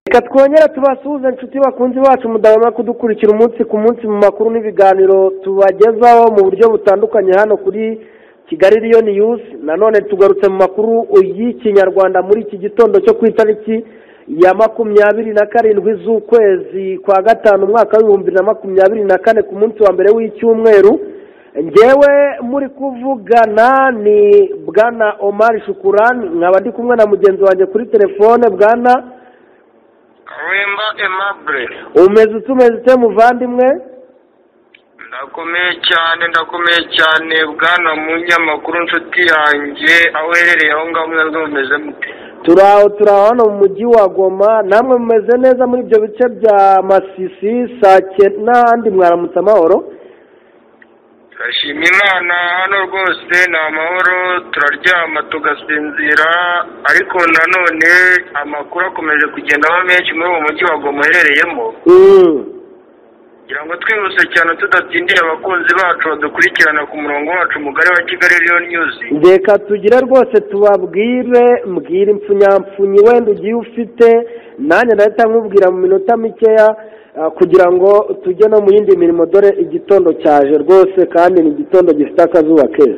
reka twongere tubasuhuze inshuti bakunzi bacu mudahwema kudukurikira umunsi ku munsi mu makuru n'ibiganiro tubagezaho mu buryo butandukanye hano kuri kigali riyoni yusi nanone tugarutse mu makuru y'ikinyarwanda muri iki gitondo cyo ku itariki ya makumyabiri na karindwi z'ukwezi kwa gatanu umwaka w'ibihumbi na makumyabiri na kane ku munsi wa mbere w'icyumweru ngewe muri kuvugana ni bwana omari shukurani nkaba ndi kumwe na mugenzi wanjye kuri telefone bwana wemba emabure umeze utumeze ute muvandimwe ndakomeye cyane ndakomeye cyane bwana munyamakuru nshuti yanjye aho uherereye aho ngaho mwebwe mumeze mute turi aho turi aho hano mu mujyi wa goma namwe mumeze neza muri ibyo bice bya masisi sake n'ahandi mwaramutse amahoro turashima imana hano rwose ni amahoro turaryama tugasinzira ariko nanone amakuru akomeje kugenda aba menshi muri uwo mujyi wa goma uherereyemo kugira ngo twihuse cyane tudatindiye abakunzi bacu badukurikirana ku murongo wacu mugari wa kigali riyo nyuzi reka tugire rwose tubabwire mbwira impfunyapfunyi wenda ugiye ufite nanjye ndahita nkubwira mu minota mikeya ah, kugira ngo tujye no mu yindi mirimo dore igitondo cyaje rwose kandi ni igitondo gifite akazuba keza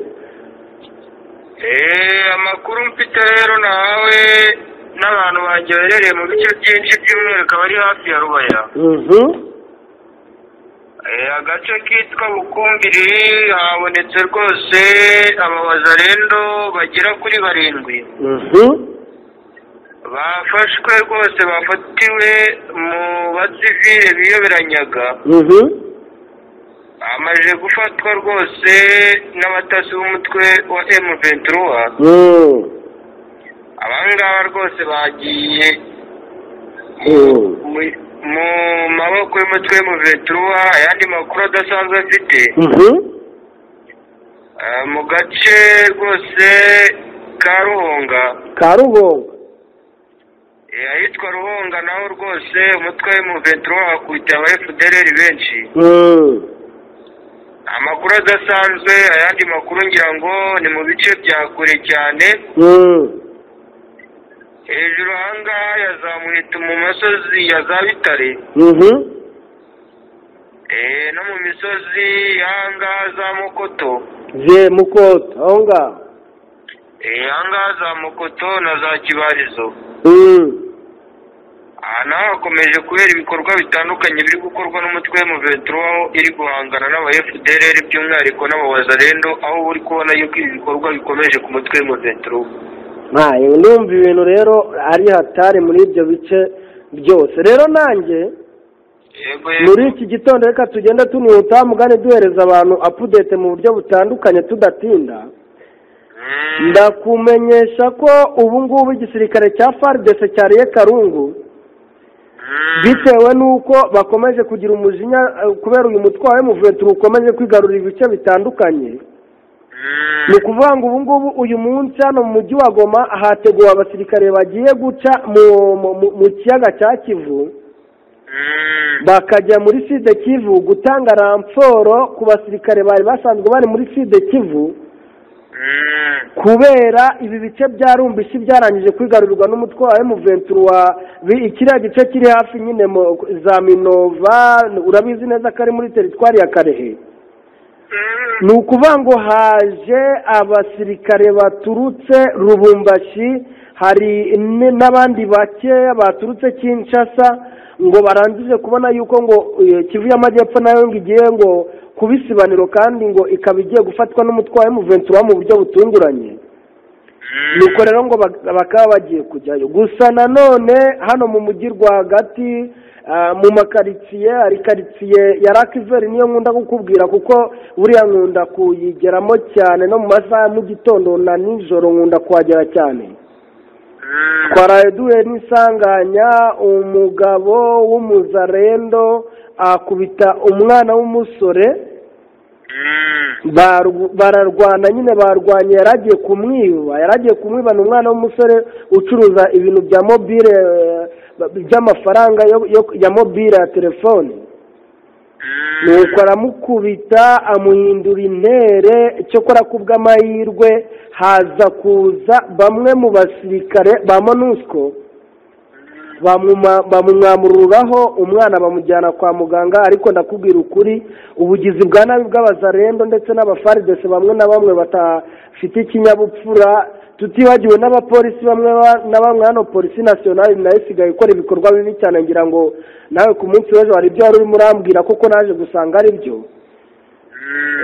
eee amakuru mfite rero nawe n'abantu banjye baherereye mu bice byinshi by'umwihariko abari hafi ya rubaya Mhm. Eh, agace kitwa bukumbiri habonetse rwose ababazarendo bagera kuri barindwi Mhm. bafashwe rwose bafatiwe mu basivile biyoberanyaga Mhm. amaze gufatwa rwose n'abatasi b'umutwe wa emu ventura Mm. abangaba rwose bagiye Mm. mu- mu maboko y'umutwe wa emu ventura ayandi makuru adasanzwe afite Mhm. Eh, mu gace rwose ka ruhonga karugongo Eh, ahitwa ruhonga naho rwose umutwe wa emu ventura wakubitiye aba efudereri benshi Mm. amakuru adasanzwe ayandi makuru ngira ngo ni mu bice bya kure cyane Mm. hejuru ahangaha yazamuhita mu masozi ya za bitare Mhm. Eh, no mu misozi y'ahangaha za mukoto je mukota aho ngaho Eh, ahangaha za mukoto na za kibarizo Mm. aha naho hakomeje kubera ibikorwa bitandukanye biri gukorwa n'umutwe wa muventura aho iri guhangana n'aba fdrr by'umwihariko n'abawazarendo aho uri kubona yuko ibi bikorwa bikomeje ku mutwe wa muventura ntayo ndumva ibintu rero ari hatari muri ibyo bice byose rero nanjye yego muri iki gitondo reka tugende tunihuta mugane duhereza abantu apudete mu buryo butandukanye tudatinda Mm. ndakumenyesha ko ubu ngubu igisirikare cya faridese cyariye karungu Mm. bitewe n'uko bakomeje kugira umujinya eh, kubera uyu mutwe wa emuventura ukomeje kwigarurira ibice bitandukanye Mm. ni ukuvuga ngo ubu ngubu uyu munsi hano mu mujyi wa goma hateguwe abasirikare bagiye guca mu- mu- mu- mu kiyaga cya kivu Mm. bakajya muri side kivu gutanga ransoro ku basirikare bari basanzwe bari muri side kivu Mm. kubera ibi bice bya rumbishi byarangije kwigarurirwa n'umutwe wa emuventura wa bi- kiriya gice kiri hafi nyine mu- za minova urabizi neza ko ari muri teritwari ya karehe ni ukuvuga ngo haje abasirikare baturutse rubumbashi hari n- n'abandi bakeya baturutse kinshasa ngo barangije kubona yuko ngo eh, kivu y'amajyepfo nayo ngo igiye ngo kuba isibaniro kandi ngo ikaba igiye gufatwa n'umutwe wa emuventura mu buryo butunguranye Mm. nuko rero ngo bak- bakaba bagiye kujyayo gusa nanone hano mu mujyi rwagati ah, mu makaritsiye hari karitsiye ya rakiveri niyo nkunda kukubwira kuko buriya nkunda kuyigeramo cyane no mu masaha ya mu gitondo na nijoro nkunda kuhagera cyane Mm. twaraye duhuye n'isanganya umugabo w'umuzarendo akubita umwana w'umusore Mm. Barw- bararwana nyine barwanye yari agiye kumwiba yari agiye kumwiba ni umwana w'umusore ucuruza ibintu bya mobile eh, by'amafaranga yo- yo- ya mobile ya telefone Mm. nuko aramukubita amuhindura intere cyokora ku bw'amahirwe haza kuza bamwe mu basirikare ba monusco bamwuma- bamumwamururaho umwana bamujyana kwa muganga ariko ndakubwira ukuri ubugizi bwa nabi bw'abazarendo ndetse n'abafaridese bamwe na bamwe batafite ikinyabupfura tutibagiwe n'abapolisi bamwe ba- na bamwe hano polisi nasiyonari nayo isigaye ikora ibikorwa bibi cyane ngira ngo nawe ku munsi w'ejo hari ibyo wari urimo urambwira kuko naje gusanga ari byo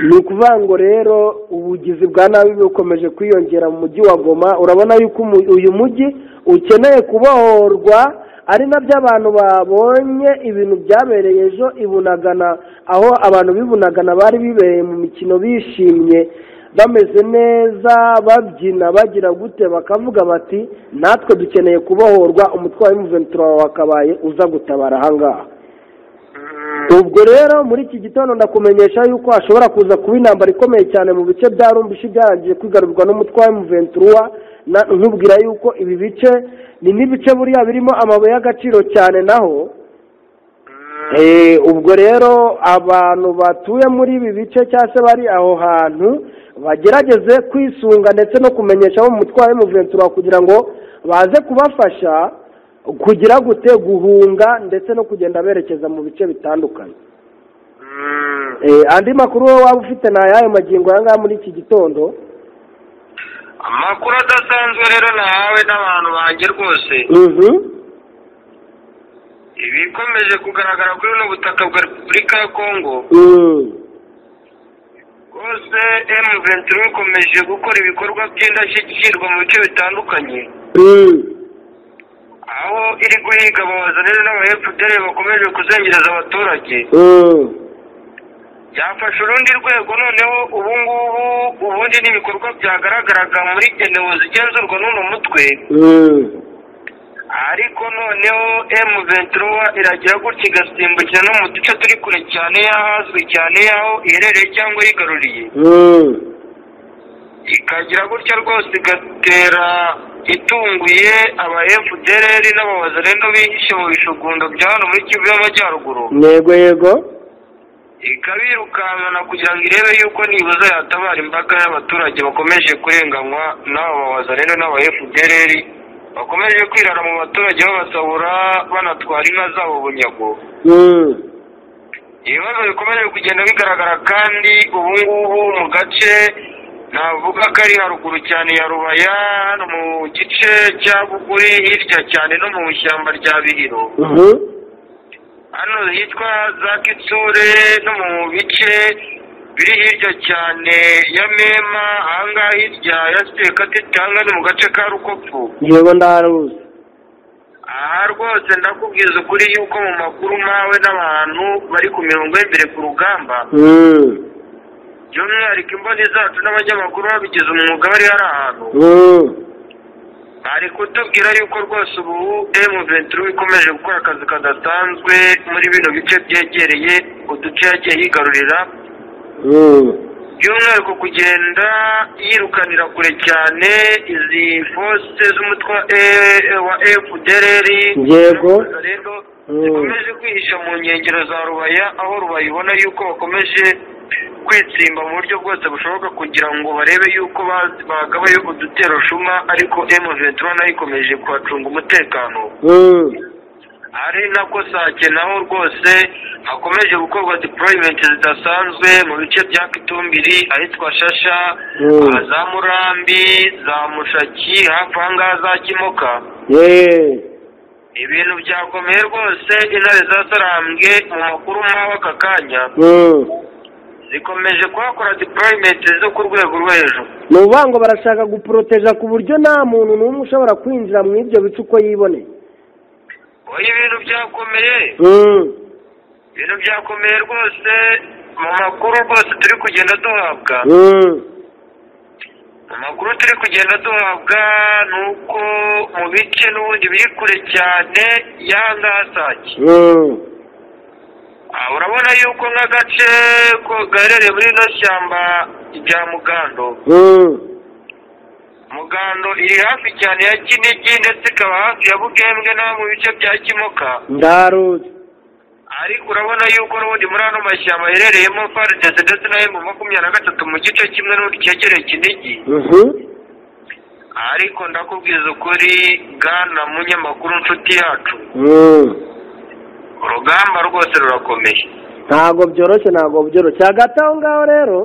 ni ukuvuga ngo rero ubugizi bwa nabi bukomeje kwiyongera mu mujyi wa goma urabona yuko umu- uyu mujyi ukeneye kubohorwa ari nabyo abantu babonye ibintu byabereye ejo ibunagana aho abantu b'ibunagana bari bibereye mu mikino bishimye bameze neza babyina bagira gute bakavuga bati natwe dukeneye kubohorwa umutwaro w'umuventura wawe wakabaye uza gutabara ahangaha ubwo rero muri iki gitondo ndakumenyesha yuko hashobora kuza kuba intambara ikomeye cyane mu bice bya rumbishi byarangiye kwigarurwa n'umutwe wa emuventura nkubwira yuko ibi bice ni n'ibice buriya birimo amabuye y'agaciro cyane naho Eh, ubwo rero abantu batuye muri ibi bice cyangwa se bari aho hantu bagerageze kwisunga ndetse no kumenyesha abo mu mutwe wa emuventura kugira ngo baze kubafasha kugira gute guhunga ndetse no kugenda berekeza mu bice bitandukanye Eh, andi makuru wowe waba ufite ni ayayo magingo aya ngaya muri iki gitondo amakuru adasanzwe rero nahawe n'abantu banjye rwose ibikomeje kugaragara kuri buno butaka bwa repubulika ya kongo rwose emu venturo ikomeje gukora ibikorwa by'indashyikirwa mu bice bitandukanye aho iri guhiga ababaza rero n'abahefudere bakomeje kuzengereza abaturage yafashe urundi rwego noneho ubu ngubu ubundi n'ibikorwa byagaragaraga muri genewo zigenzurwa n'uno mutwe ariko noneho emu ventura iragira gutya igasimbukira no mu duce turi kure cyane y'ahazwi cyane y'aho iherereye cyangwa yigaruriye ikagira gutya rwose igatera itunguye aba efudereri n'ababazarendo bihishe mu bishugundo bya hano muri kivu y'amajyaruguru ntego yego ikabirukankana kugira ngo irebe yuko nibuza yatabara imbaga y'abaturage bakomeje kurenganywa n'aba babazarendo n'aba efudereri bakomeje kwirara mu baturage babasahura banatwara inka zabo bunyago ibibazo bikomeje kugenda bigaragara kandi ubu ngubu mu gace navuga ko ari haruguru cyane ya rubaya hano mu gice cya buguri hirya cyane no mu ishyamba rya bihiro hano hitwa za kitsure no mu bice biri hirya cyane ya mema ahangaha hirya ya sipekatiti ahangaha ni mu gace ka rukopu yego ndaharuzi aha rwose ndakubwiza ukuri yuko mu makuru mawe n'abantu bari ku mirongo y'imbere ku rugamba by'umwihariko imboni zacu n'abanyamakuru babigize umwuga bari hari ahantu bari kutubwira yuko rwose ubu emu venturu ikomeje gukora akazi kadasanzwe muri bino bice byegereye uduce yagiye yigarurira by'umwihariko kugenda yirukanira kure cyane izi fosite z'umutwe wa E- E- wa efudereri Yego. zikomeje kwihisha mu nkengero za rubaya aho rubaya ibona yuko bakomeje kwitsimba mu buryo bwose bushoboka kugira ngo barebe yuko ba- bagabayo udutero shuma ariko emu ventura nayo ikomeje kuhacunga umutekano ari nako sake naho rwose hakomeje gukorwa deployment zidasanzwe mu bice bya kitumbiri ahitwa shasha Mm. aha za murambi za mushaki hafi ahangaha za kimoka yeee ibintu byakomeye rwose intare za sarambwe mu makuru nk'aho aka kanya zikomeje kuhakora deployment zo ku rwego rwo hejuru ni ukuvuga ngo barashaka guporoteja ku buryo nta muntu n'umwe ushobora kwinjira mu ibyo bice uko yiboneye oya ibintu byakomeye ibintu byakomeye rwose mu makuru rwose turi kugenda duhabwa amakuru turi kugenda duhabwa ni uko mu bice n'ubundi biri kure cyane y'ahangasake urabona yuko nk'agace ko gaherereye muri rino shyamba rya mugando mugando iri hafi cyane ya kinigi ndetse ikaba hafi ya bugembwe n'aho mu bice bya kimoka ndaharuzi ariko urabona yuko n'ubundi muri ano mashyamba aherereyemo faridese ndetse na emu makumyabiri na gatatu mu gice kimwe n'ubundi cyegereye kinigi ariko ndakubwiza ukuri bwana munyamakuru nshuti yacu urugamba rwose rurakomeye ntabwo byoroshye ntabwo byoroshye hagati aho ngaho rero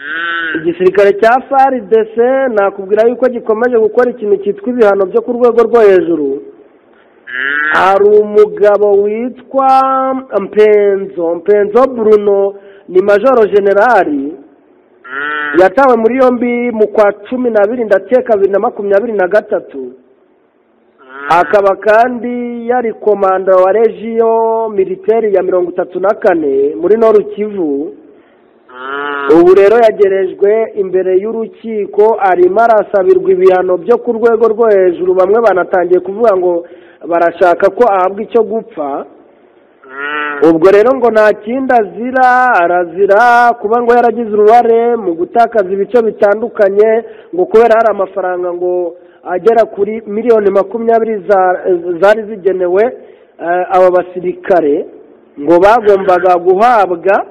Mm, igisirikare cya FARDC nakubwira yuko gikomeje gukora ikintu cyitwa ibihano byo ku rwego rwo hejuru mm, hari umugabo witwa mpenzo mpenzo bruno ni majoro generali mm, yatawe muri yombi mu kwa cumi n'abiri ndakeka bibiri na makumyabiri na gatatu mm. akaba kandi yari komanda wa regiyo militeri ya mirongo itatu na kane muri noru kivu Mm, ubu rero yagerejwe imbere y'urukiko arimo arasabirwa ibihano byo ku rwego rwo hejuru bamwe banatangiye kuvuga ngo barashaka ko ahabwa icyo gupfa mm, ubwo rero ngo nta kindi azira arazira kuba ngo yaragize uruhare mu gutakaza ibice bitandukanye ngo kubera hari amafaranga ngo agera kuri miliyoni makumyabiri za- zari zigenewe eh, aba basirikare ngo bagombaga guhabwa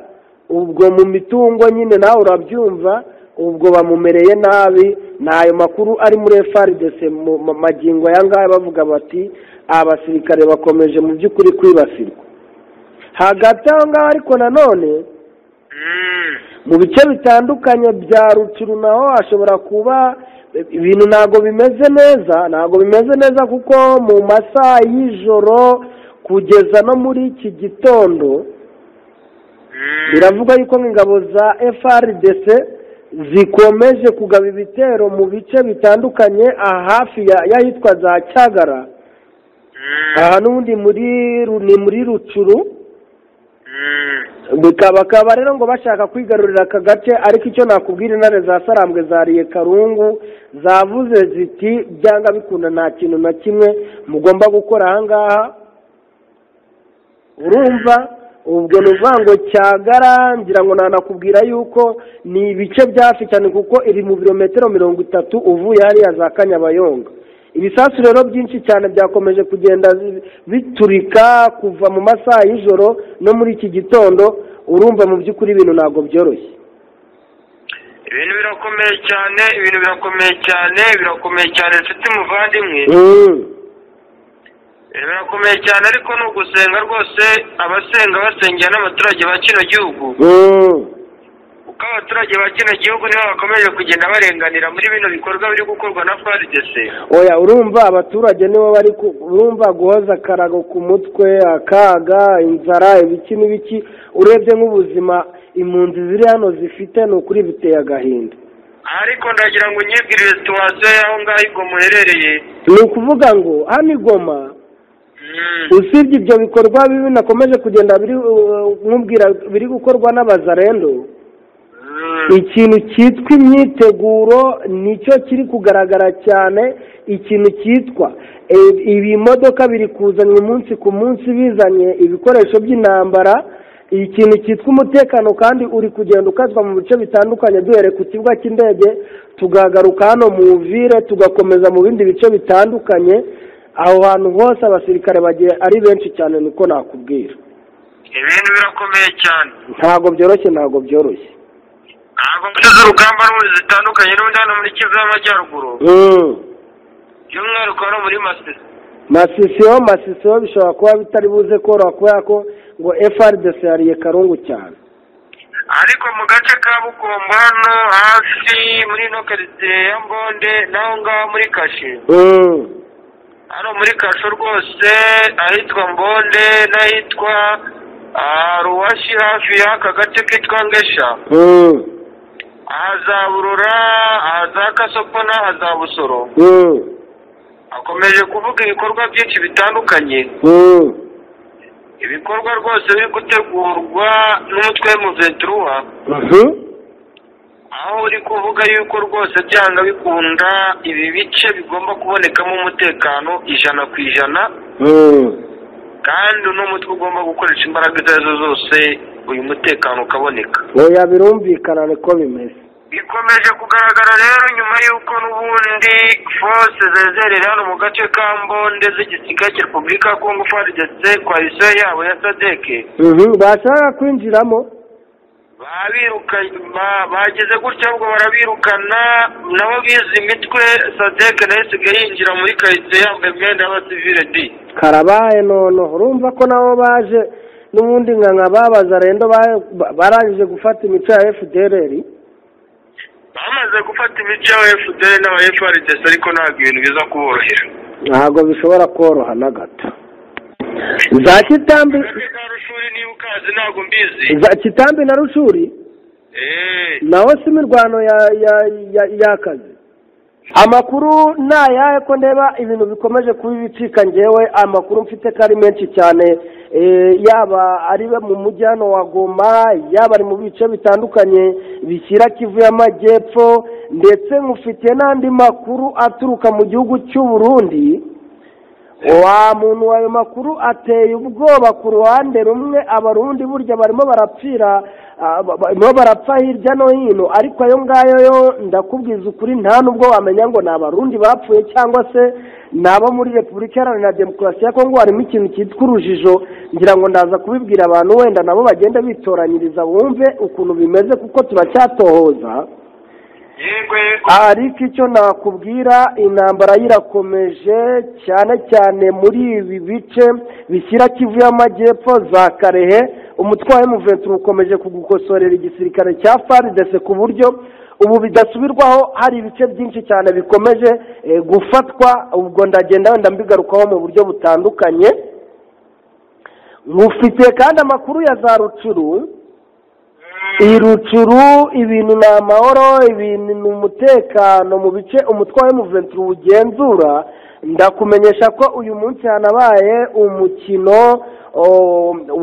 ubwo mu mitungo nyine nawe urabyumva ubwo bamumereye nabi ni ayo makuru ari muri FARDC mu mu magingo aya ngaya bavuga bati abasirikare bakomeje mu by'ukuri kwibasirwa hagati aho ngaho ariko nanone mm, mu bice bitandukanye bya rucuru naho hashobora kuba ibintu ntabwo bimeze neza ntabwo bimeze neza kuko mu masaha y'ijoro kugeza no muri iki gitondo mm. biravugwa yuko ingabo za FRDC zikomeje kugaba ibitero mu bice bitandukanye ahafi ya- y'ahitwa za cyagara Mm, aha n'ubundi muri Ru- ni muri rucuru mm. bikaba bakaba rero ngo bashaka kwigarurira aka gace ariko icyo nakubwira intare za sarambwe zariye karungu zavuze ziti byanga bikunda nta kintu na kimwe mugomba gukora ahangaha urumva ubwo ni uvuga ngo cyagara ngira ngo nanakubwira yuko ni ibice byafi cyane kuko iri mu birometero mirongo itatu uvuye hariya za kanyabayonga ibisasu rero byinshi cyane byakomeje kugenda bi- biturika kuva mu masaha y'ijoro no muri iki gitondo urumva mu by'ukuri ibintu ntabwo byoroshye ibintu birakomeye cyane ibintu birakomeye cyane birakomeye cyane nshuti muvandimwe ibintu birakomeye cyane ariko ni ugusenga rwose abasenga basengera n'abaturage ba kino gihugu kuko abaturage ba kino gihugu nibo bakomeje kugenda barenganira muri bino bikorwa biri gukorwa na faridese oya urumva abaturage nibo bari ku- urumva guhoza akarago ku mutwe akaga inzara ibiki n'ibiki urebye nk'ubuzima impunzi ziri hano zifite ni ukuri biteye agahinda ariko ndagira ngo unyibwirire situwasiyo y'aho ngaho ubwo muherereye ni ukuvuga ngo hano i goma Mm, usibye ibyo bikorwa bibi nakomeje kugenda biri uh, nkubwira biri gukorwa n'abazarendo mm, ikintu cyitwa imyiteguro nicyo kiri kugaragara cyane ikintu cyitwa e- ibimodoka biri kuzanwa umunsi ku munsi bizanye ibikoresho by'intambara ikintu cyitwa umutekano kandi uri kugenda ukazwa mu bice bitandukanye duhere ku kibuga cy'indege tugagaruka hano mu vire tugakomeza mu bindi bice bitandukanye aho hantu hose abasirikare bagiye ari benshi cyane niko nakubwira ibintu birakomeye cyane ntabwo byoroshye ntabwo byoroshye ntabwo mbese z'urugamba n'ubundi zitandukanye n'ubundi hano muri kivu y'amajyaruguru by'umwihariko hano muri masisi masisiyo masisiyo bishobora kuba bitari buze koroha kubera ko ngo FRDC yariye karungu cyane ariko mu gace ka bugomba hano hafi muri ino karitsiye ya mbonde n'aho ngaho muri kashe hano muri kasho rwose ahitwa mbonde n'ahitwa ah, ruwashi hafi y'aka gace kitwa ngesha ahaza burura ahaza kasopo n'ahaza busoro akomeje kuvuga ibikorwa byinshi bitandukanye ibikorwa rwose biri gutegurwa n'umutwe w'umuventuruwa aho uri kuvuga yuko rwose byanga bikunda ibi bice bigomba kubonekamo umutekano ijana ku ijana kandi uno mutwe ugomba gukoresha imbaraga izo ari zo zose uyu mutekano ukaboneka oya birumvikana niko bimeze bikomeje kugaragara rero nyuma y'uko n'ubundi force zezerera hano mu gace ka mbonde z'igisirikare cya repubulika ya kongo frdc koalisiyo yabo ya sadeke bashaka kwinjiramo babirukanye bageze gutya ahubwo barabirukana nabo bize imitwe sadeke nayo isigaye yinjira muri karitsiye yambaye imyenda y'abasivire di karabaye nono urumva ko nabo baje n'ubundi nka nka babaza rendo ba- ba- barangije gufata imico ya fdr bamaze gufata imico ya fdr n'aba frdc ariko ntabwo ibintu biza kuborohera ntabwo bishobora koroha na gato za kitambi akarere ka rushuri niba ukazi ntabwo mbizi za kitambi na rushuri eee naho si imirwano ya- ya- ya- y'akazi amakuru ni ayahe ko ndeba ibintu bikomeje kuba ibicika ngewe amakuru mfite ko ari menshi cyane eh, yaba ari mu mujyi hano wa goma yaba ari mu bice bitandukanye bishyira kivu y'amajyepfo ndetse mufite n'andi makuru aturuka mu gihugu cy'u Burundi wa muntu ayo makuru ateye ubwoba ku ruhande rumwe abarundi burya barimo barapfira ah, ba- barimo barapfa hirya no hino ariko ayo ngayo yo ndakubwiza ukuri nta n'ubwo wamenya ngo ni abarundi bapfuye cyangwa se ni abo muri repubulika iharanira demokarasi ya kongo harimo ikintu cyitwa urujijo ngira ngo ndaza kubibwira abantu wenda nabo bagenda bitoranyiriza bumve ukuntu bimeze kuko turacyatohoza yego yego ariko icyo nakubwira intambara yirakomeje cyane cyane muri ibi bice bishyira kivu y'amajyepfo za karehe umutwaye muventura ukomeje kugukosorera igisirikare cya faridese ku buryo ubu bidasubirwaho hari ibice byinshi cyane bikomeje eh, gufatwa ubwo ndagenda wenda mbigarukaho mu buryo butandukanye mufite kandi amakuru ya za rucuru iyi rucuru ibintu ni amahoro ibintu ni umutekano mu bice umutwe wa emuventura ugenzura ndakumenyesha ko uyu munsi hanabaye umukino o,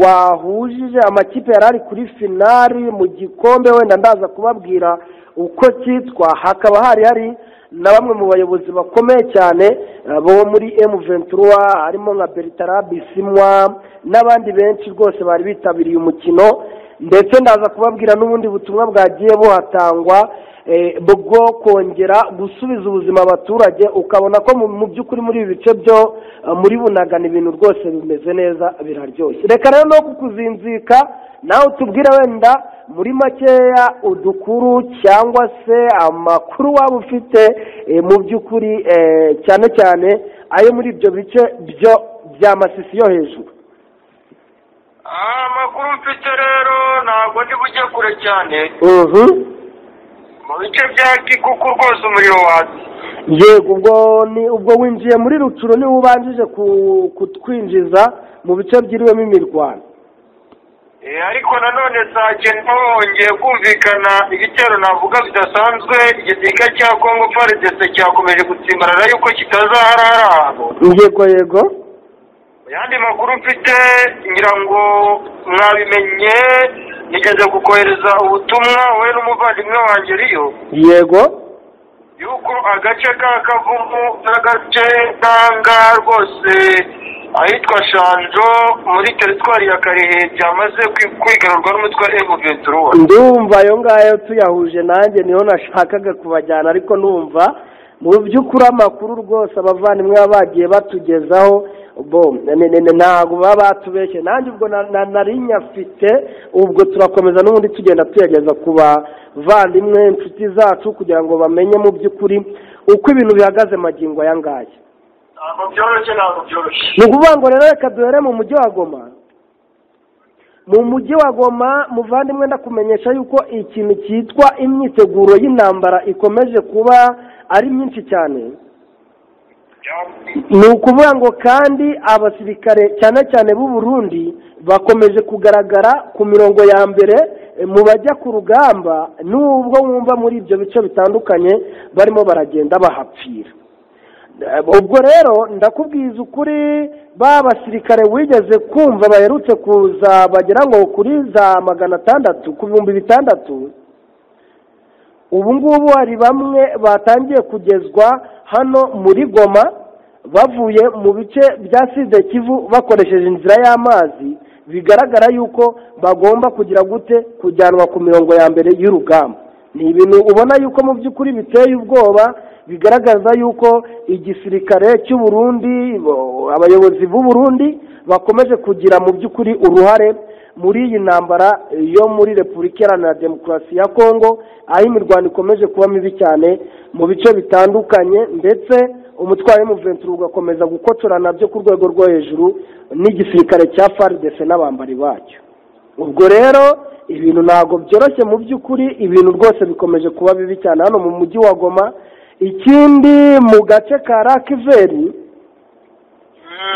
wahujije amakipe yari ari kuri finari mu gikombe wenda ndaza kubabwira uko cyitwa hakaba hari hari na bamwe mu bayobozi bakomeye cyane eh, bo muri M23 harimo nka Bertrand Bisimwa n'abandi benshi rwose bari bitabiriye umukino ndetse ndaza kubabwira n'ubundi butumwa bwagiye buhatangwa eh, bwo kongera gusubiza ubuzima abaturage ukabona ko mu- mu by'ukuri muri ibi bice byo eh, muri bunagana ibintu rwose bimeze neza biraryoshye reka rero no kukuzinzika nawe utubwire wenda muri makeya udukuru cyangwa se amakuru waba ufite eh, mu by'ukuri eh, cyane cyane ayo muri ibyo bice byo bya masisi yo hejuru Ah, amakuru mfite rero ntabwo ndi bujye kure cyane Mhm. mu bice bya kikuku rwose umuriro watse yego ubwo ni ubwo winjiye muri rucuru niba ubanjije ku- kutwinjiza mu bice byiriwemo imirwano Eh, ariko nanone saa cyenda hongeye kumvikana ibitero navuga bidasanzwe igisirikare cya kongo faridese cyakomeje gutsimbarara yuko kitazaharara ahantu yego yego mu yandi makuru mfite ngira ngo mwabimenye nigeze kukohereza ubutumwa wowe n'umuvandimwe wanjye riyo yego yuko agace ka kavumu n'agace ntanga rwose ahitwa shanjo muri teritwari ya karehe byamaze kwi- kwigarurwa n'umutwe wa emuventuruwa ndumva ayo ngayo tuyahuje nanjye niho nashakaga kubajyana ariko numva mu by'ukuri amakuru rwose abavandimwe baba bagiye batugezaho bo ne- ne- ne- ntabwo baba batubeshye nanjye ubwo na- na- nari nyafite ubwo turakomeza n'ubundi tugenda tuyageza ku bavandimwe inshuti zacu kugira ngo bamenye mu by'ukuri uko ibintu bihagaze magingo aya ngaya ntabwo byoroshye ntabwo byoroshye ni ukuvuga ngo rero reka duhere mu mujyi wa goma mu mujyi wa goma muvandimwe ndakumenyesha yuko ikintu cyitwa imyiteguro y'intambara ikomeje kuba ari myinshi cyane ni ukuvuga ngo kandi abasirikare cyane cyane b'u Burundi bakomeje kugaragara ku mirongo ya mbere eh, mu bajya ku rugamba nubwo wumva muri ibyo bice bitandukanye barimo baragenda bahapfira ubwo rero ndakubwiza ukuri ba basirikare wigeze kumva baherutse kuza bagera ngo kuri za magana atandatu ku bihumbi bitandatu ubu ngubu hari bamwe batangiye kugezwa hano muri goma bavuye mu bice bya sida kivu bakoresheje inzira y'amazi bigaragara yuko bagomba kugira gute kujyanwa ku mirongo ya mbere y'urugamba ni ibintu ubona yuko mu by'ukuri biteye ubwoba bigaragaza yuko igisirikare cy'u Burundi bo- abayobozi b'u Burundi bakomeje kugira mu by'ukuri uruhare muri iyi ntambara yo muri repubulika iharanira demokarasi ya kongo aho imirwano ikomeje kuba mibi cyane mu bice bitandukanye ndetse umutwaro w'umuventuro ugakomeza gukotora nabyo ku rwego rwo hejuru n'igisirikare cya faridese n'abambari bacyo ubwo rero ibintu ntabwo byoroshye mu by'ukuri ibintu rwose bikomeje kuba bibi cyane hano mu mujyi wa goma ikindi mu gace ka rakiveri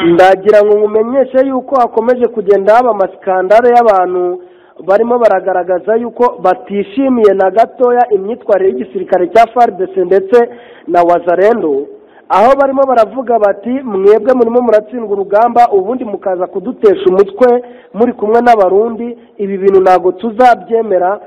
ndagira ngo nkumenyeshe yuko hakomeje kugenda haba amasikandare y'abantu barimo baragaragaza yuko batishimiye na gatoya imyitwarire y'igisirikare cya faridese ndetse na wazarendo aho barimo baravuga bati mwebwe murimo muratsindwa urugamba ubundi mukaza kudutesha umutwe muri kumwe n'abarundi ibi bintu ntabwo tuzabyemera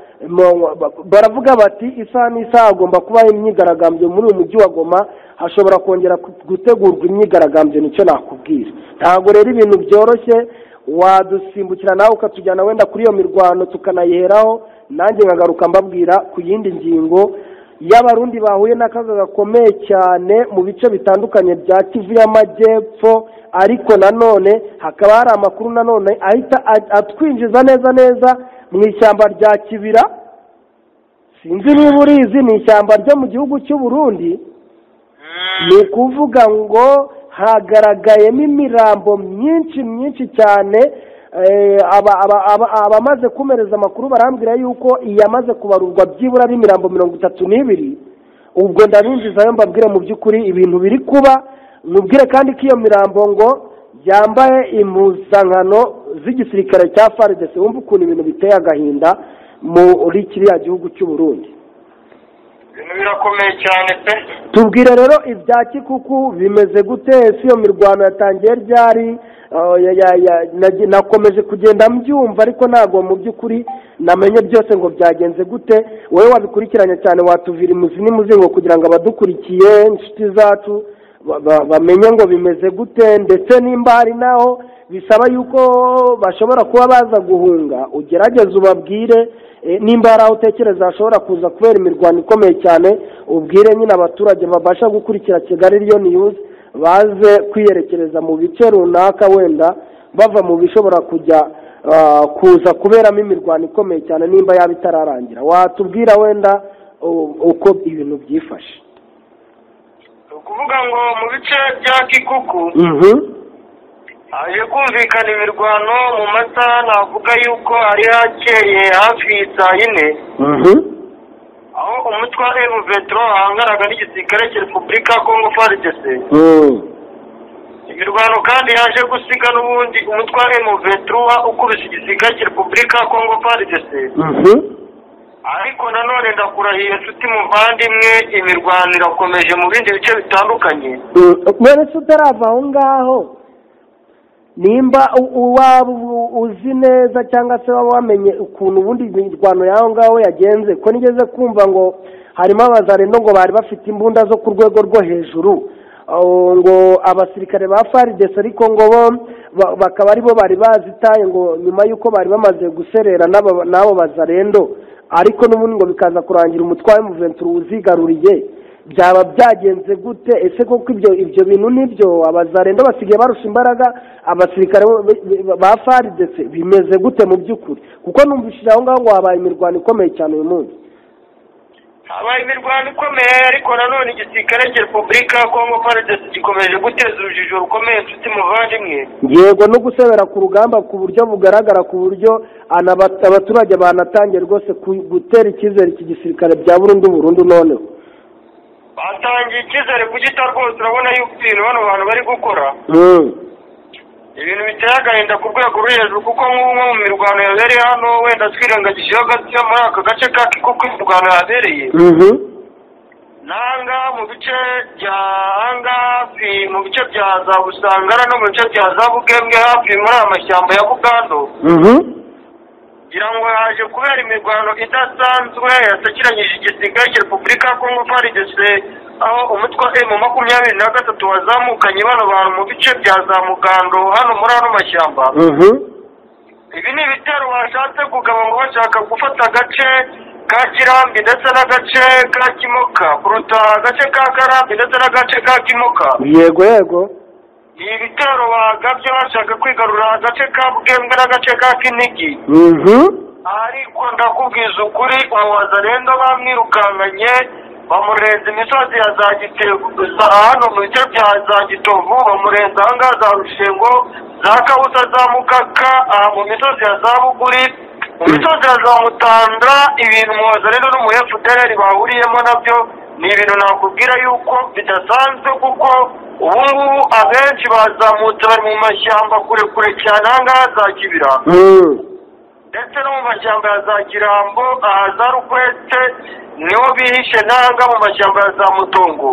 baravuga bati isaha n'isaha hagomba kubaho imyigaragambyo muri uyu mujyi wa goma hashobora kongera gutegurwa imyigaragambyo nicyo nakubwira ntabwo rero ibintu byoroshye wadusimbukira nawe ukatujyana wenda kuri iyo mirwano tukanayiheraho nanjye nkagaruka mbabwira ku yindi ngingo y'abarundi bahuye n'akaga gakomeye cyane mu bice bitandukanye bya kivu y'amajyepfo ariko nanone hakaba hari amakuru nanone ahita atwinjiza neza neza mu ishyamba rya kibira sinzi niba urizi ni ishyamba ryo mu gihugu cy'u Burundi ni ukuvuga ngo hagaragayemo imirambo myinshi myinshi cyane abamaze kumereza amakuru barambwira yuko iyamaze kubarurwa byibura ari imirambo mirongo itatu n'ibiri ubwo ndabinjizayo mbabwire mu by'ukuri ibintu biri kuba mubwire kandi ko iyo mirambo ngo yambaye impuzankano z'igisirikare cya faridese wumva ukuntu ibintu biteye agahinda muri kiriya gihugu cy'uburundi ibintu birakomeye cyane pe tubwire rero ibya kikuku bimeze gute ese iyo mirwano yatangiye ryari nakomeje kugenda mbyumva ariko ntabwo mu by'ukuri namenye byose ngo byagenze gute wowe wabikurikiranye cyane watuvira imuzi n'imuzingo kugira ngo abadukurikiye inshuti zacu bamenye ngo bimeze gute ndetse nimba hari naho bisaba yuko bashobora kuba baza guhunga ugerageze ubabwire nimba hari aho utekereza hashobora kuza kubera imirwano ikomeye cyane ubwire nyine abaturage babasha gukurikira kigali riyo niyuzi baze kwiyerekereza mu bice runaka wenda bava mu bishobora kujya kuza kuberamo imirwano ikomeye cyane nimba yaba itararangira watubwira wenda uko ibintu byifashe ni ukuvuga ngo mu bice bya kikuku haje kumvikana imirwano mu masaha navuga yuko hari hakeye hafi saa yine aho umutwe wa emuveturo wahangaraga n'igisirikare cya repubulika kongo faridese imirwano kandi yaje gusiga n'ubundi umutwe wa emuveturo ukubise igisirikare cya repubulika kongo faridese ariko nanone ndakurahiye inshuti muvandimwe imirwano irakomeje mu bindi bice bitandukanye mbere tutarava aho ngaho nimba waba uzi neza cyangwa se waba wamenye ukuntu ubundi imirwano y'aho ngaho yagenze ko nigeze kumva ngo harimo abazarendo ngo bari bafite imbunda zo ku rwego rwo hejuru ngo abasirikare ba faridesi ariko ngo bo bakaba aribo bari bazitaye ngo nyuma y'uko bari bamaze guserera n'abo bazarendo ariko n'ubundi ngo bikaza kurangira umutwaro w'umuventuro uzigaruriye byaba byagenze gute ese koko ibyo ibyo bintu nibyo abazarenda basigaye barusha imbaraga abasirikare ba faridese bimeze gute mu by'ukuri kuko numvishije aho ngaho ngo habaye imirwano ikomeye cyane uyu munsi habaye imirwano ikomeye ariko nanone igisirikare cya repubulika ya kongo faridese gikomeje guteza urujijo rukomeye inshuti muvandimwe yego no gusebera ku rugamba ku buryo bugaragara ku buryo abaturage banatangiye rwose gutera icyizere iki gisirikare bya burundu burundu noneho batangiye icyizere kugita rwose urabona yuko ibintu bano bantu bari gukora ibintu biteye agahinda ku rwego ruri hejuru kuko nk'umwe mu mirwano yabereye hano wenda twirengagijeho gato muri aka gace ka kuko imirwano yabereye n'ahangaha mu bice bya ahangaha mu bice bya za busangara no mu bice bya za bugembwe hafi muri aya mashyamba ya bugando ngira ngo haje kubera imirwano idasanzwe yatakiranyije igisirikare cya repubulika ya kongo faridese aho umutwe wa emu makumyabiri na gatatu wazamukanye bano bantu mu bice bya za mugando hano muri ano mashyamba ibi ni ibitero bashatse kugaba ngo bashaka gufata agace ka kirambi ndetse n'agace ka kimoka kuruta agace ka karambi ndetse n'agace ka kimoka yego yego ni ibitero bagabye bashaka kwigarura agace ka bwembwe n'agace ka kinigi ariko ndakubwiza ukuri umubaza rero bamwirukankanye bamurenza imisozi ya za gitego hano mu bice bya za gitovu bamurenza ahangaha za rushengo za kabusa za mukaka aha mu misozi ya za buguri mu misozi ya za mutandra ibintu umubaza rero n'umuyefuderi bahuriyemo nabyo ni ibintu nakubwira yuko bidasanzwe kuko ubu ngubu abenshi bazamutse bari mu mashyamba kure kure cyane ahangaha za kibira ndetse no mu mashyamba ya za kirambo aha za rukwete niho bihishe nanga mu mashyamba ya za mutongo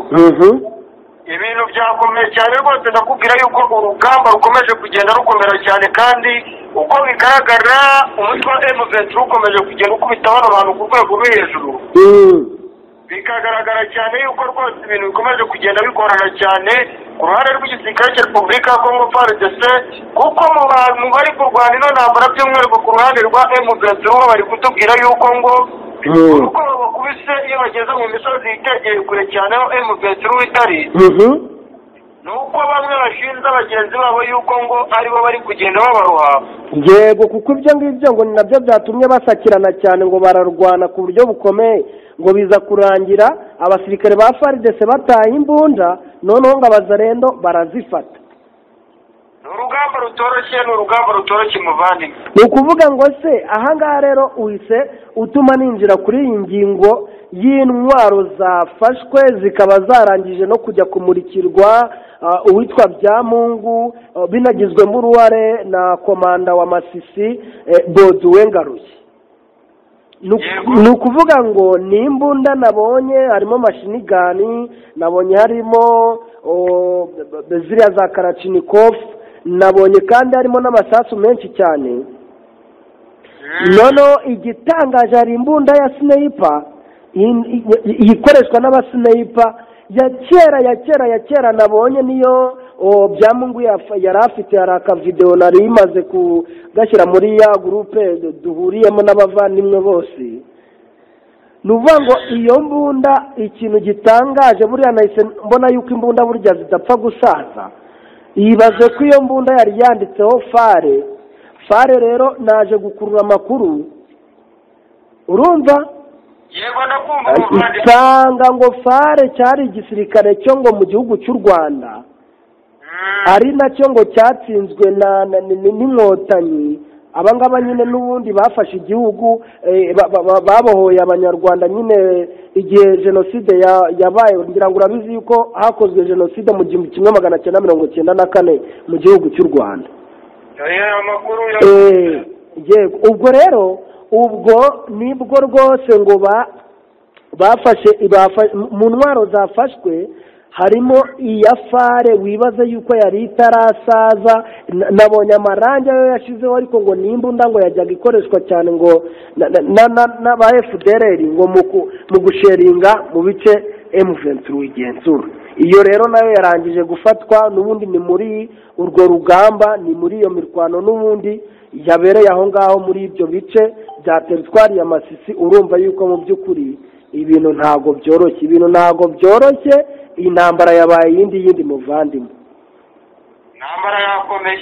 ibintu byakomeye cyane rwose ndakubwira yuko urugamba rukomeje kugenda rukomera cyane kandi uko bigaragara umutwe wa emuventura ukomeje kugenda ukubita bano bantu ku rwego rwo hejuru bikagaragara cyane yuko rwose ibintu bikomeje kugenda bigorana cyane ku ruhande rw'igisirikare cya repubulika ya kongo frdc kuko mu bantu bari kurwana ino ntambara by'umwihariko ku ruhande rwa emuventura bari kutubwira yuko ngo kuko bakubise iyo bageze mu misozi yitegeye kure cyane aho emuventura itari ni uko bamwe bashinze bagenzi babo yuko ngo aribo bari kugenda babaroha yego kuko ibyo ngibyo ngo ni nabyo byatumye basakirana cyane ngo bararwana ku buryo bukomeye ngo biza kurangira abasirikare ba faridese bataye imbunda noneho ngo abazarendo barazifata ni urugamba rutoroshye ni urugamba rutoroshye muvandimwe ni ukuvuga ngo se ahangaha rero uhise utuma ninjira kuri iyi ngingo y'intwaro zafashwe zikaba zarangije no kujya kumurikirwa ah, uwitwa byamungu ah, binagizwemo uruhare na komanda wa masisi eh, boduwe ngaruye Ni uku- Yego. ni ukuvuga ngo ni imbunda nabonye harimo mashinigani nabonye harimo o, b- b- ziriya za karachinikofu nabonye kandi harimo n'amasasu menshi cyane noneho igitangaje hari imbunda ya sineyipa in- i- i- ikoreshwa n'abasineyipa ya kera ya kera ya kera nabonye niyo o, byamungu yaf- yari afite hari akavidewo nari imaze kugashyira muri ya gurupe du- duhuriyemo n'abavandimwe bose ni ukuvuga ngo iyo mbunda ikintu gitangaje buriya nahise mbona yuko imbunda burya zidapfa gusaza yibaze ko iyo mbunda yari yanditseho fare fare rero naje gukurura amakuru urumva yego ndakumva muvandimwe usanga ngo fare cyari igisirikare cyo ngo mu gihugu cy'u rwanda Mm. ari nacyo ngo cyatsinzwe na na- ni- ni- n'inkotanyi aba ngaba nyine n'ubundi bafashe igihugu eh, ba- ba- ba- babohoye abanyarwanda nyine igihe jenoside ya- yabaye ngira ngo urabizi yuko hakozwe jenoside mu gihumbi kimwe magana cyenda mirongo cyenda na kane mu gihugu cy'u rwanda aya makuru ya Eh, yego ubwo rero ubwo nibwo rwose ngo ba bafashe bafa- mu ntwaro zafashwe harimo iya fare wibaza yuko yari itarasaza na- nabonye amarangi ayo yashizeho ariko ngo ni imbunda ngo yajyaga ikoreshwa cyane ngo na- na- na- na- n'aba fdrr ngo mu ku- mu gusheringa mu bice m ventura igenzura iyo rero nayo yarangije gufatwa n'ubundi ni muri urwo rugamba ni muri iyo mirwano n'ubundi yabereye aho ngaho muri ibyo bice bya teritwari ya masisi urumva yuko mu by'ukuri ibintu ntago byoroshye ibintu ntago byoroshye intambara yabaye iyindi yindi muvandimwe ntambara yakomeye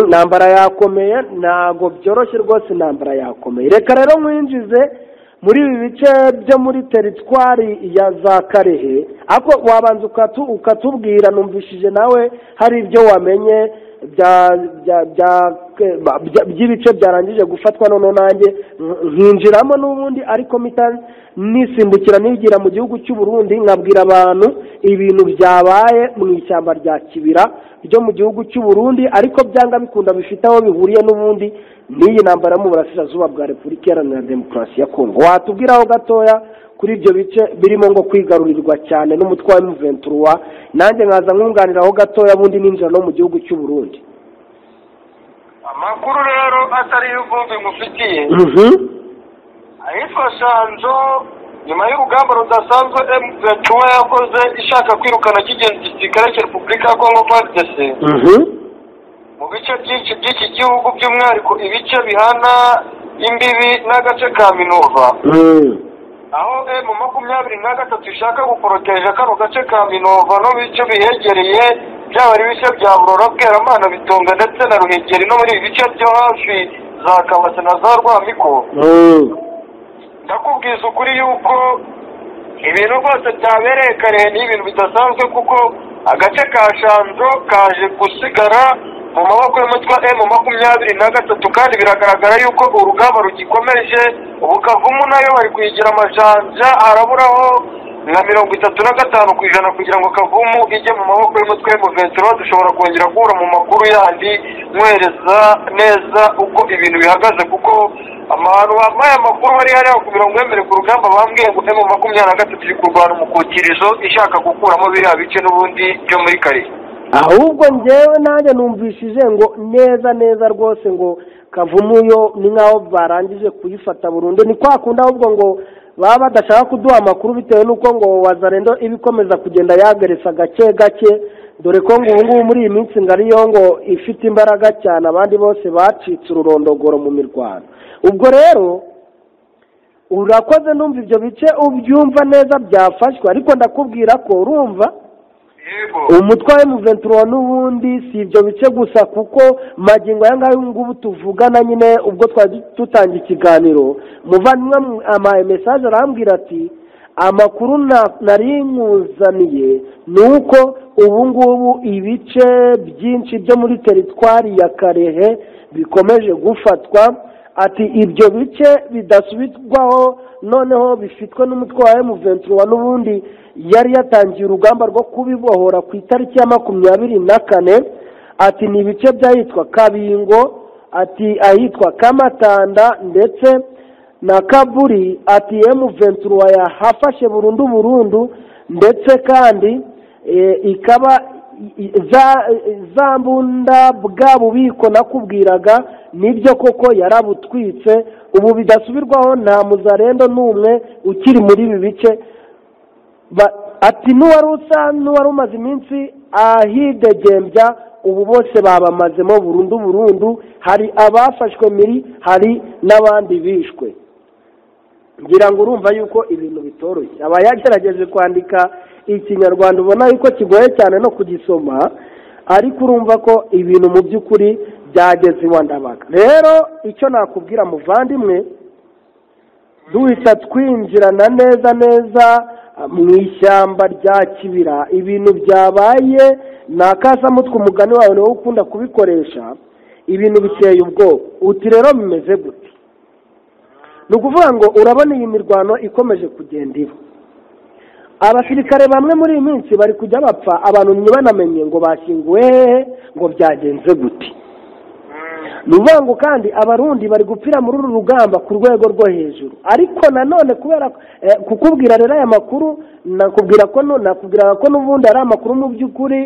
intambara yakomeye ntago byoroshye rwose intambara yakomeye reka rero mwinjize muri ibi bice byo muri teritwari ya za karehe ariko wabanza ukatu- ukatubwira numvishije nawe hari ibyo wamenye bya- bya- bya- ba- bya- by'ibice byarangije gufatwa noneho nanjye nk- nkinjiramo n'ubundi ariko mita nisimbukira nigira mu gihugu cy'u Burundi nkabwira abantu ibintu byabaye mu ishyamba rya kibira ryo mu gihugu cy'u Burundi ariko byanga bikunda bifite aho bihuriye n'ubundi n'iyi ntambara yo mu burasirazuba bwa repubulika iharanira demokarasi ya kongo watubwiraho gatoya kuri ibyo bice birimo ngo kwigarurirwa cyane n'umutwe wa emuventura nanjye nkaza nkunganiraho gatoya bundi ninjira no mu gihugu cy'u Burundi amakuru rero atari y'ubwumvi mufitiye ahitwa shanzo nyuma y'urugamba rudasanzwe emuventura yakoze ishaka kwirukana cy'ingenzi gisirikare cya repubulika ya kongo frdc mu bice byinshi by'iki gihugu by'umwihariko ibice bihana imbibi n'agace ka minova aho emu makumyabiri na gatatu ishaka guporoteje kano gace ka minova no mu bice bihegereye byaba ari ibice bya burora bweramana bitunga ndetse na ruhengeri no muri ibi bice byo hafi za kabase na za rwamiko ndakubwiza ukuri yuko ibintu rwose byabereye karehe ni ibintu bidasanzwe kuko agace ka shanzo kaje gusigara mu maboko y'umutwa emu makumyabiri na gatatu kandi biragaragara yuko urugamba rugikomeje ubukavumu nayo bari kuyigira amajanja araburaho nka mirongo itatu na gatanu ku ijana kugira ngo kavumu ijye mu maboko y'umutwe w'umuventuro dushobora kongera guhura mu makuru yandi mwereza neza uko ibintu bihagaze kuko abantu bambaye amakuru hari hariya kugira ngo wemere ku rugamba bambwiye ngo emu makumyabiri na gatatu iri kurwana umukukirizo ishaka gukuramo biriya bice n'ubundi byo muri kariye ahubwo njyewe nanjye numvishije ngo neza neza rwose ngo kavumu yo ni nk'aho barangije kuyifata burundu ni kwa kundi ahubwo ngo baba badashaka kuduha amakuru bitewe n'uko ngo wazarendo iba ikomeza kugenda yageretse gake gake dore ko ngo ubu ngubu muri iyi minsi ngari yo ngo ifite imbaraga cyane abandi bose bacitse ururondogoro mu mirwano ubwo rero urakoze numva ibyo bice ubyumva neza byafashwe ariko ndakubwira ko urumva yego umutwe wa emuventuro n'ubundi si ibyo bice gusa kuko magingo aya ngaya ubu ngubu tuvugana nyine ubwo twari dutangiye ikiganiro muvandimwe ama mesaje arambwira ati amakuru na- nari nkuzaniye ni uko ubu ngubu ibice byinshi byo muri teritwari ya karehe bikomeje gufatwa ati ibyo bice bidasubirwaho noneho bifitwe n'umutwe wa emuventuro n'ubundi yari yatangiye urugamba rwo kubibohora ku itariki ya makumyabiri na kane ati ni ibice by'ahitwa kabingo ati ahitwa kamatanda ndetse na kaburi ati emu ventura yahafashe burundu burundu ndetse kandi eh, ikaba i- i- za za mbunda bwa bubiko nakubwiraga nibyo koko yarabutwitse ubu bidasubirwaho nta muzarendo n'umwe ukiri muri ibi bice Ba- ati n'uwari usa n'uwari umaze iminsi ahidegembya ubu bose babamazemo burundu burundu hari abafashwe miri hari n'abandi bishwe ngira ngo urumva yuko ibintu bitoroshye aba yagerageje kwandika ikinyarwanda ubona yuko kigoye cyane no kugisoma ariko urumva ko ibintu mu by'ukuri byageze iwa ndabaga rero icyo nakubwira muvandimwe duhita twinjirana neza neza mu ishyamba rya kibira ibintu byabaye ni akasamutwe umugani wawe niwo ukunda kubikoresha ibintu biteye ubwoba uti rero bimeze gute ni ukuvuga ngo urabona iyi mirwano ikomeje kugenda iba abasirikare bamwe muri iyi minsi bari kujya bapfa abantu ntibanamenye ngo bashyinguwe hehe ngo byagenze gute ni ukuvuga ngo kandi abarundi bari gupfira muri uru rugamba ku rwego rwo hejuru ariko nanone kubera ko- eh, kukubwira rero aya makuru nakubwira ko nu- nakubwiraga ko n'ubundi ari amakuru mu by'ukuri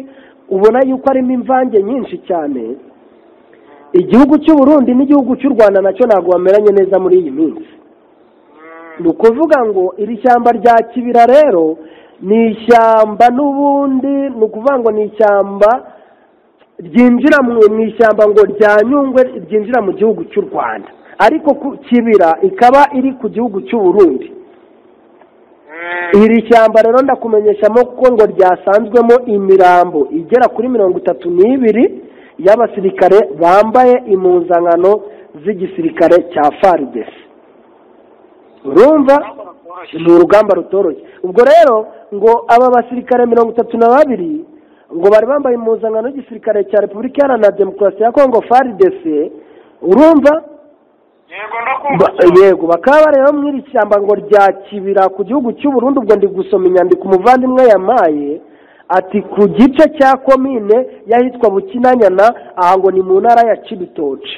ubona yuko arimo imvange nyinshi cyane igihugu cy'u Burundi n'igihugu cy'u rwanda nacyo ntabwo bameranye neza muri iyi minsi ni ukuvuga ngo iri shyamba rya kibira rero ni ishyamba n'ubundi ni ukuvuga ngo ni ishyamba ryinjira mu mu ishyamba ngo rya nyungwe ryinjira mu gihugu cy'u rwanda ariko ku kibira ikaba iri ku gihugu cy'u Burundi iri shyamba rero ndakumenyeshamo ko ngo ryasanzwemo imirambo igera kuri mirongo itatu n'ibiri y'abasirikare bambaye impuzankano z'igisirikare cya faridesi urumva ni urugamba rutoroshye ubwo rero ngo aba basirikare mirongo itatu na babiri ngo bari bambaye impuzankano y'igisirikare cya repubulika iharanira demokarasi ya kongo faridesi urumva yego Ba- ndakumva yego bakaba bari rero mu iri shyamba ngo rya kibira ku gihugu cy'u Burundi ubwo ndi gusoma inyandiko umuvandimwe yamaye ati ku gice cya komine y'ahitwa bukinanyana aha ngo ni mu ntara ya cibitoci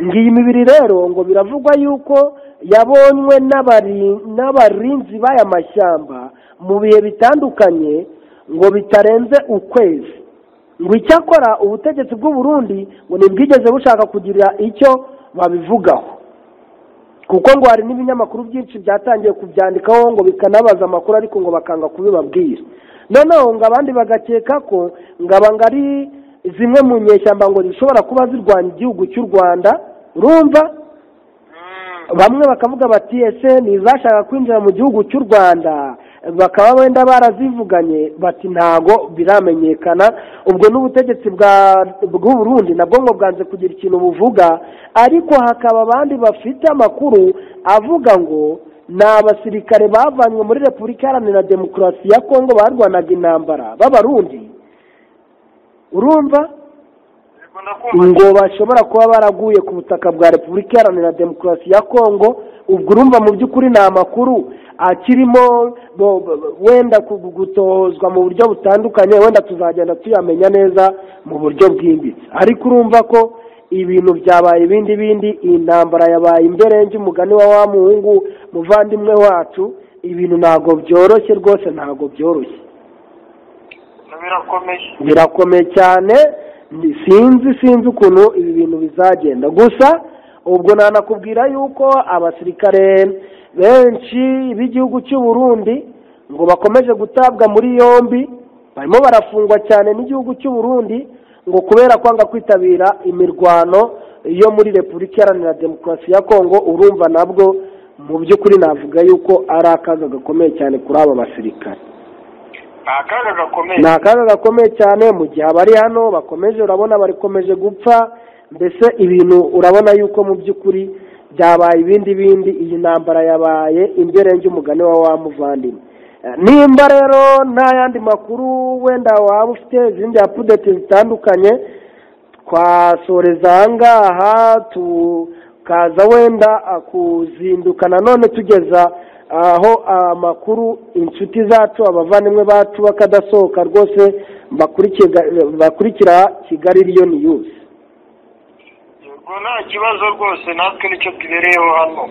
ngiyi mibiri rero ngo biravugwa yuko yabonywe n'abari- n'abarinzi b'aya mashyamba mu bihe bitandukanye ngo bitarenze ukwezi ngo icyakora ubutegetsi bw'u Burundi ngo ntibwigeze bushaka kugira icyo babivugaho kuko ngo hari n'ibinyamakuru byinshi byatangiye kubyandikaho ngo bikanabaza amakuru ariko ngo bakanga kubibabwira noneho ngo abandi bagakeka ko ngo aba ngo ari zimwe mu nyeshyamba ngo zishobora kuba zirwanya igihugu cy'u rwanda urumva bamwe bakavuga bati ese ntizashaka kwinjira mu gihugu cy'u rwanda bakaba wenda barazivuganye bati ntago biramenyekana ubwo n'ubutegetsi bwa bw'u Burundi nabwo ngo bwanze kugira ikintu buvuga ariko hakaba abandi bafite amakuru avuga ngo ni abasirikare bavanywe muri repubulika iharanira demokarasi ya kongo barwanaga intambara b'abarundi urumva ngo bashobora kuba baraguye ku butaka bwa repubulika iharanira demokarasi ya kongo ubwo urumva mu by'ukuri ni amakuru akirimo wenda gutozwa mu buryo butandukanye wenda tuzagenda tuyamenya neza mu buryo bwimbitse ariko urumva ko ibintu byabaye ibindi bindi iyi ntambara yabaye imberenge umugani wa wa muhungu muvandimwe wacu ibintu ntabwo byoroshye rwose ntabwo byoroshye birakomeye birakomeye cyane ni- sinzi sinzi ukuntu ibi bintu bizagenda gusa ubwo nanakubwira yuko abasirikare benshi b'igihugu cy'u Burundi ngo bakomeje gutabwa muri yombi barimo barafungwa cyane n'igihugu cy'u Burundi ngo kubera kwanga kwitabira imirwano yo muri repubulika iharanira demokarasi ya kongo urumva nabwo mu by'ukuri navuga yuko ari akaga gakomeye cyane kuri aba basirikare ni akaga gakomeye ni akaga gakomeye cyane mu gihe abari hano bakomeje urabona bakomeje gupfa mbese ibintu urabona yuko mu by'ukuri byabaye ibindi bindi iyi ntambara yabaye imberenge umugani wa wa muvandimwe Eh, nimba rero nta yandi makuru wenda waba ufite izindi apudeti zitandukanye twasoreza aha ngaha tukaza wenda ah, kuzinduka nanone tugeza aho amakuru inshuti zacu abavandimwe bacu bakadasohoka rwose bakurikira- bakurikira kigali riyo niyuzi yego nta kibazo rwose natwe nicyo tubereyeho hano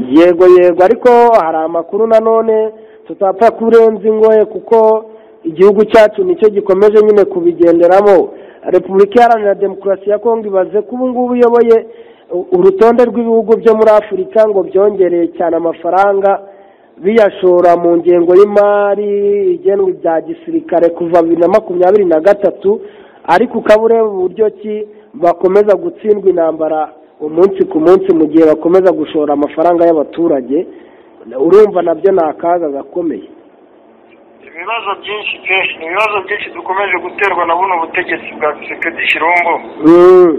yego yego ariko hari amakuru nanone tutapfa kurenza ingoye kuko igihugu cyacu nicyo gikomeje nyine kubigenderamo repubulika iharanira demokarasi ya kongo ibaze ko ubu ngubu uyoboye u- urutonde rw'ibihugu byo muri afurika ngo byongereye cyane amafaranga biyashora mu ngengo y'imari igenwa ibya gisirikare kuva bibiri na makumyabiri na gatatu ariko ukaba ureba uburyo ki bakomeza gutsindwa intambara umunsi ku munsi mu gihe bakomeza gushora amafaranga y'abaturage urumva nabyo ni akaga gakomeye ibibazo byinshi pe ibibazo byinshi dukomeje guterwa na buno butegetsi bwa sekedi shirombo Mm.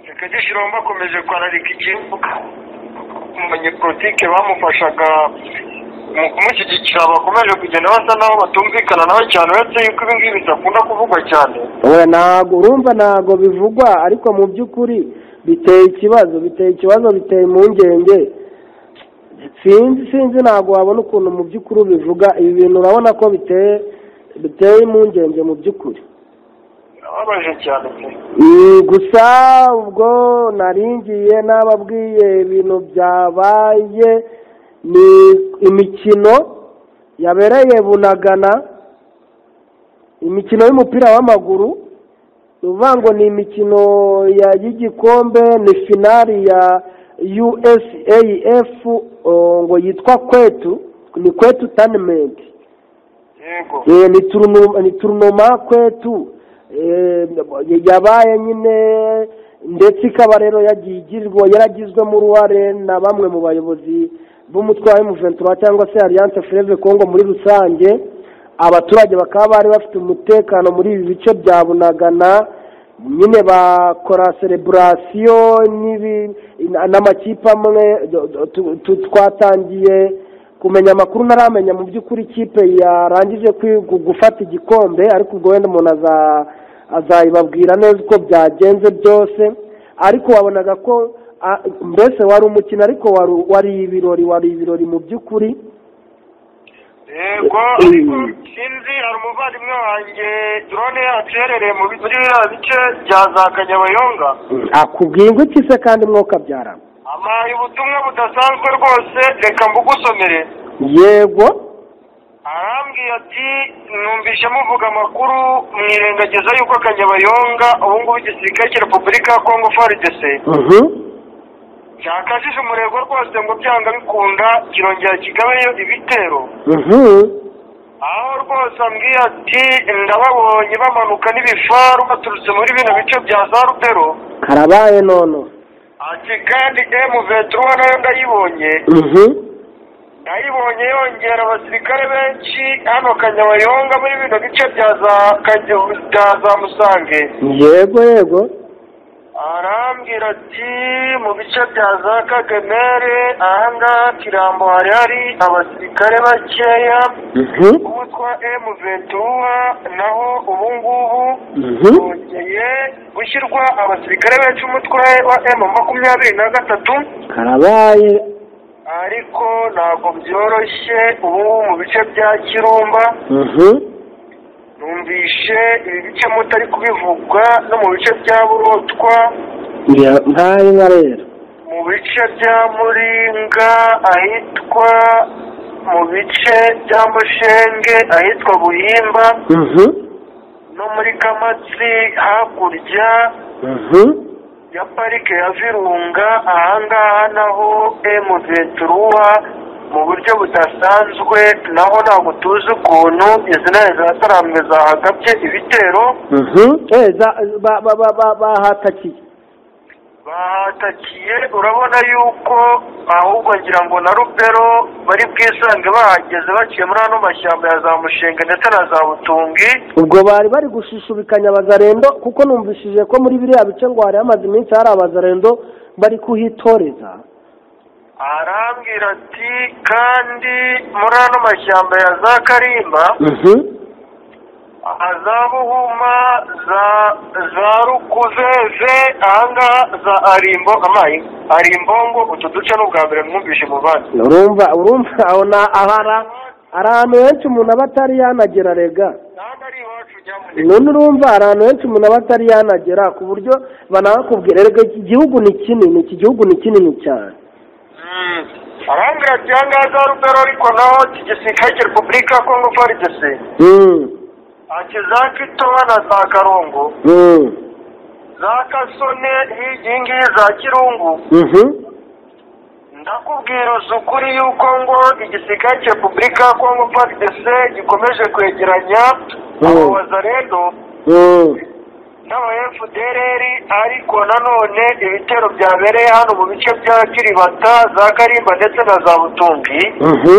sekedi shirombo akomeje kwararika igihugu umunyepolitike bamufashaga mu kumushyigikira bakomeje kugenda basa naho batumvikana nawe cyane uretse yuko ibi ngibi bidakunda kuvugwa cyane oya ntago urumva ntago bivugwa ariko mu by'ukuri biteye ikibazo biteye ikibazo biteye impungenge sinzi sinzi ntago wabona ukuntu mu by'ukuri ubivuga ibi bintu urabona ko biteye biteye impungenge mu by'ukuri birababaje cyane pe Mm, gusa ubwo naringiye n'ababwiye ibintu byabaye ni imikino yabereye bunagana imikino y'umupira w'amaguru ni ukuvuga ngo ni imikino ya- y'igikombe ni finari ya usaaf oh, ngo yitwa kwetu ni kwetu tanimenti yego Eh, ni turunu- ni turunoma kwetu Eh, yabaye nyine ndetse ikaba rero yagiye igirwa yaragizwemo uruhare na bamwe mu bayobozi b'umutwe wa M23 cyangwa se Alliance Fleuve Congo muri rusange abaturage bakaba bari bafite umutekano muri ibi bice bya Bunagana nyine bakora celebration n'ibi n'amakipe amwe do- do- tu- tu- twatangiye kumenya amakuru naramenya mu by'ukuri ikipe yarangije kwi- gu- gufata igikombe ariko ubwo wenda umuntu aza- azayibabwira neza uko byagenze byose ariko wabonaga ko a- mbese wari umukino ariko wari- wari ibirori wari ibirori mu by'ukuri yego Mm. ariko sinzi hari umuvandimwe wanjye drone yacu iherereye mu bi- muri biriya bice bya za kanyabayonga akubwiye ngo iki se kandi mwoka byarama amaye ubutumwa budasanzwe rwose reka mbugusomere yego arambwiye ati numvise muvuga amakuru mwirengagiza yuko kanyabayonga ubu ngubu igisirikare cya repubulika ya kongo frdc Mhm. cyakajije umurego rwose ngo byanga bikunda kirongera kigabeyo ibitero Mhm. aho rwose ambwiye ati ndababonye bamanuka n'ibifaru baturutse muri bino bice bya za rubero karabaye nono ati kandi emu ventura nayo ndayibonye Mhm. ayibonye yongera abasirikare benshi hano kanyabayonga muri bino bice bya za Kageyo- bya za musange yego yego arambwira ati mu bice bya za kagemere ahangaha kirambo hari hari abasirikare bakeya Mhm, utwa emu ventura naho ubu ngubu mhm, hongeye gushyirwa abasirikare benshi umutwe wa emu makumyabiri na gatatu karabaye ariko ntabwo byoroshye ubu ngubu mu bice bya kirumba Mhm, numvishe ibi bice mutari kubivuga no mu bice bya burotwa njya nkaye nka rero mu bice bya muringa ahitwa mu bice bya mushenge ahitwa buhimba Mhm, no muri kamatsi hakurya mhm, ya parike ya virunga ahangaha naho emu venturuwa mu buryo budasanzwe naho ntabwo tuzi ukuntu izi ntare zataramwe zahagabye ibitero mhm. Eh, za- ba- ba- ba- ba- bahatakiye bahatakiye urabona yuko ahubwo ngira ngo na rubero bari bwisange bahageze baciye muri ano mashyamba ya za mushenga ndetse na za butungi ubwo bari bari gushishubikanya abazarendo kuko numvishije ko muri biriya bice ngo hari hamaze iminsi hari abazarendo bari kuhitoreza arambwira ati kandi muri ano mashyamba ya za karimba Mhm, za buhuma za za rukuzeze ahangaha za arimbo amayi arimbongo utu duce ni ubwa mbere mwumvishe mu bandi urumva urumva aho na ahara hari ahantu henshi umuntu aba atari yanagera rega ntabwo ari iwacu nyamuneka none urumva hari ahantu henshi umuntu aba atari yanagera ku buryo banakubwira rega iki gihugu ni kinini iki gihugu ni kinini cyane arambwira ati ahangaha za rubero ariko naho kigisirikare cya repubulika ya kongo farigisi Mm, ati za kitowa na za karongo mm, za kasone iyi ngiyi za kirungu mhm, ndakubwira uzi ukuri yuko ngo igisirikare cya repubulika ya kongo farigisi gikomeje kwegeranya abo Mm. bazarendo mm, n'aba fdrr ariko nanone ibitero byabereye hano mu bice bya kiribata za karimba ndetse na za butumbi mhm,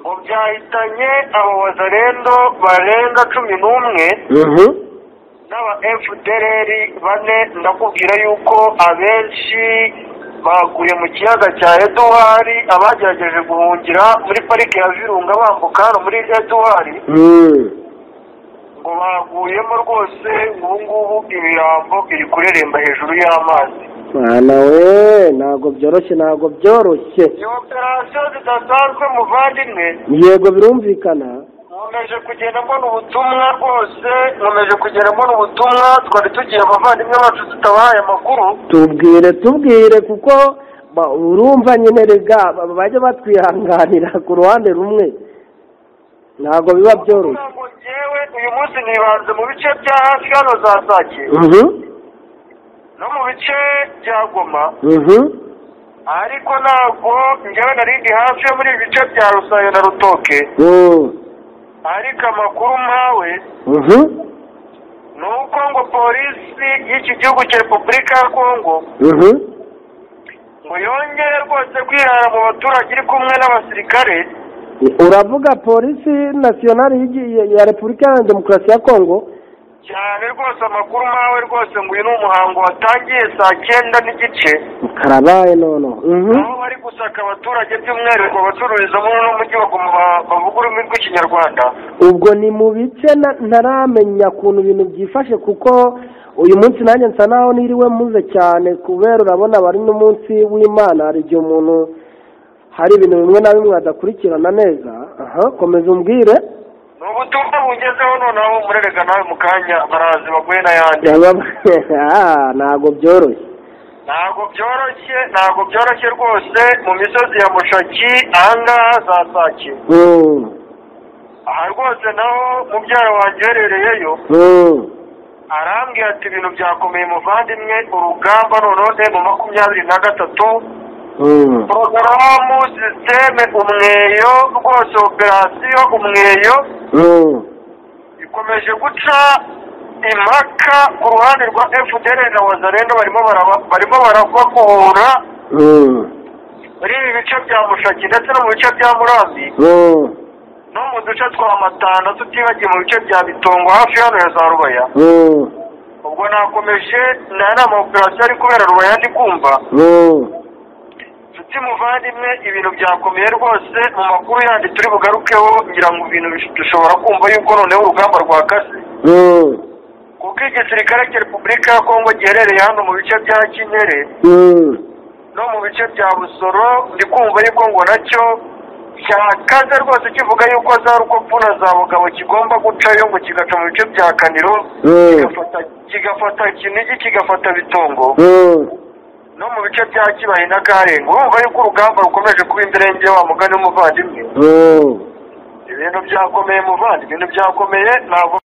ngo byahitanye abo bazarendo barenga cumi n'umwe mhm, n'aba fdrr bane ndakubwira yuko abenshi baguye mu kiyaga cya eduwari abagerageje guhungira muri parike ya virunga bambuka hano muri eduwari mm, ngo baguyemo rwose ubu ngubu ibirambo biri kureremba hejuru y'amazi mwana we ntabwo byoroshye ntabwo byoroshye iyo operasiyo zidasanzwe muvandimwe yego birumvikana nkomeje kugenda mbona ubutumwa rwose nkomeje kugenda mbona ubutumwa twari tugiye abavandimwe bacu tutabahaye amakuru tubwire tubwire kuko ba- urumva nyine rega ba- bajya batwihanganira ku ruhande rumwe ntabwo biba byoroshye ntabwo ngewe uyu munsi nibanze mu bice bya hafi hano za sake Mhm, no mu bice bya goma mhm, ariko ntabwo ngewe narindi hafi yo muri ibi bice bya rusayo na rutoke mm, ariko amakuru mpawe mhm, ni uko ngo polisi y'iki gihugu cya repubulika ya kongo mhm, ngo yongere rwose kwirara mu baturage iri kumwe n'abasirikare uravuga polisi nasiyonari y'igi- ya- ya repubulika ya demokarasi ya kongo cyane rwose amakuru mpawe rwose ngo uyu ni umuhango watangiye saa cyenda n'igice karabaye noneho Mhm, aho bari gusaka abaturage by'umwihariko abacururizamo n'umujyi baguma ba- bavuga ururimi rw'ikinyarwanda ubwo ni mu bice na- ntaramenya ukuntu ibintu byifashe kuko uyu munsi nanjye nsa naho niriwe mpuze cyane kubera urabona bari n'umunsi w'imana hari igihe umuntu hari ibintu bimwe na bimwe adakurikirana neza aha komeza umbwire ni ubutumwa bungezeho noneho murerega nawe mu kanya barazi baguye n'ayandi Ah, ntabwo byoroshye ntabwo byoroshye ntabwo byoroshye rwose mu misozi ya mushaki ahangaha za sake Mm, aha rwose naho mubyara wanjye uherereyeyo mm, arambwira ati ibintu byakomeye muvandimwe urugamba noneho mu makumyabiri na gatatu mm, porogaramu sisiteme umweyo rwose operasiyo umweyo mm, ikomeje guca impaka ku ruhande rwa fdr na wazarendo barimo baraba- barimo barabakuhura mm, muri ibi bice bya mushaki ndetse no mu bice bya murambi oh, no mu duce twa matana tutibagiye mu bice bya bitongo hafi hano ya za rubaya oh, ubwo nakomeje nari amaoperasiyo ari kubera rubaya ndi kumva oh, nshuti muvandimwe ibintu byakomeye rwose mu makuru yandi turi bugarukeho ngira ngo ibintu bish- dushobora kumva yuko noneho urugamba rwakase oh, kuko igisirikare cya repubulika ya kongo giherereye hano mu bice bya kinyere mm, no mu bice bya busoro ndi kumva yuko ngo nacyo cyakaze rwose kivuga yuko za rukopu na za bugabo kigomba gucayo ngo kigaca mu bice bya kaniro mm, kigafata- kigafata kinigi kigafata bitongo mm, no mu bice bya kibaye na karenga urumva yuko urugamba rukomeje kuba imbere wa mugani w'umuvandimwe oh. ibintu byakomeye muvandimwe ibintu byakomeye ntabwo